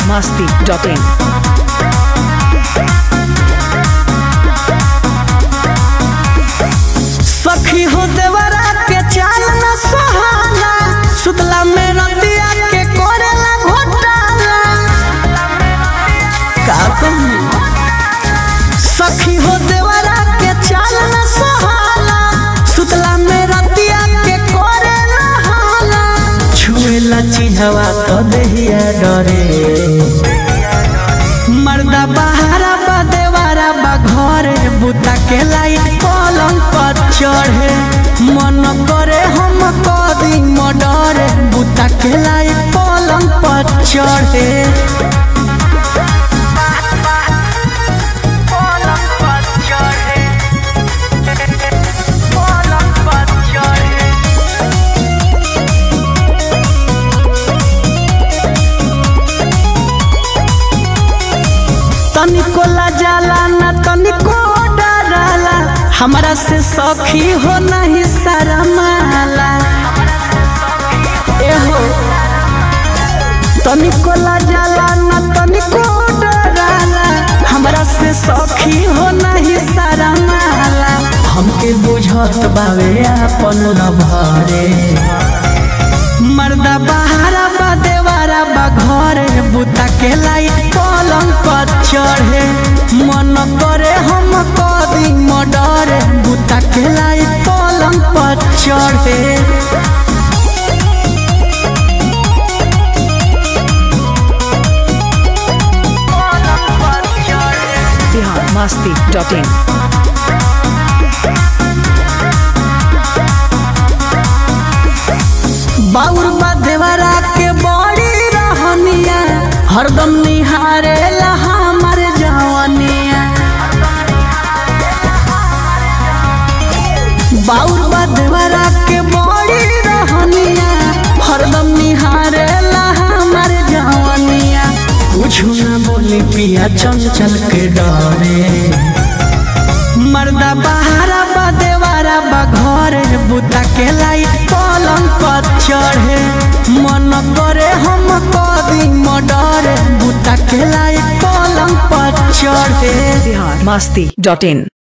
masti.in. सखी हो देवरा के चाल न सहाला सुतला में रतिया के कोरेला घोटाला का कहूं सखी हो देवरा के चाल न सहाला सुतला में रतिया के कोरेला हाला छुएला चिन्हवा तो देहिया डरे मर्दा बहारा बा देवारा बा घरे बुता के लाइट पलंग पर चढ़े मन करे हम कदी मडरे बुता के लाइट पलंग पर चढ़े तनिको जाला ना तनिको डराला हमरा से सखी हो नहीं शरमाला एहो तनिको जाला ना तनिको डराला हमरा से सखी हो नहीं शरमाला हमके बुझत बावे अपन भरे मर्दा बहारा बा देवारा बा घरे बुता के लाइट पलंग पर चढ़े मन करे हम कदी मडरे बुता के लाइट पलंग पर चढ़े Bihar masti.in. बाउर बा देवरा के बड़ी रहनिया हरदम निहारे ला हमर जवनिया बाउर बा देवरा के बड़ी रहनिया हरदम निहारे ला हमर जवनिया कुछ ना बोली पिया चंचल के डरे मर्दा बहारा बा देवारा बा घरे बुता के लाइट पलंग पर चढ़े मन करे हम कदी मडरे बुता के लाइट पलंग पर चढ़े Bihar masti.in.